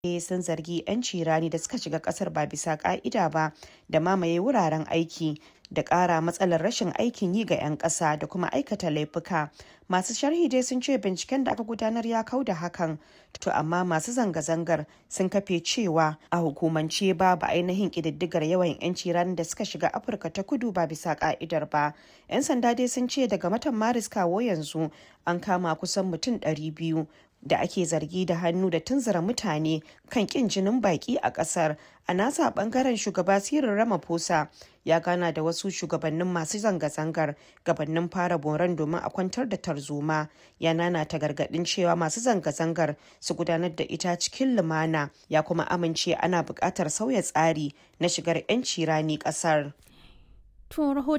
sun zargi 'yanci rani da suka shiga kasar ba bisa ka'ida ba da mamaye wuraren aiki da ƙara matsalar rashin aikin yi ga 'yan ƙasa da kuma aikata laifuka masu sharhi dai sun ce binciken da aka gudanar ya kau da hakan to amma masu zanga-zangar sun kafe cewa a hukumance babu ainihin ƙididdigar yawan 'yanci ranar da suka shiga afirka ta kudu ba bisa ka'idar ba 'yan sanda dai sun ce daga watan maris kawo yanzu an kama kusan mutum 200 da ake zargi da hannu da tunzura mutane kan kin jinin baki a kasar a nasa bangaren shugaba sirin ramaphosa ya gana da wasu shugabannin masu zanga-zangar gabanin fara boron domin a kwantar da tarzoma ya nanata gargadin cewa masu zanga-zangar su gudanar da ita cikin lumana ya kuma amince ana buƙatar sauya tsari na shigar 'yanci rani ƙasar. To rahoton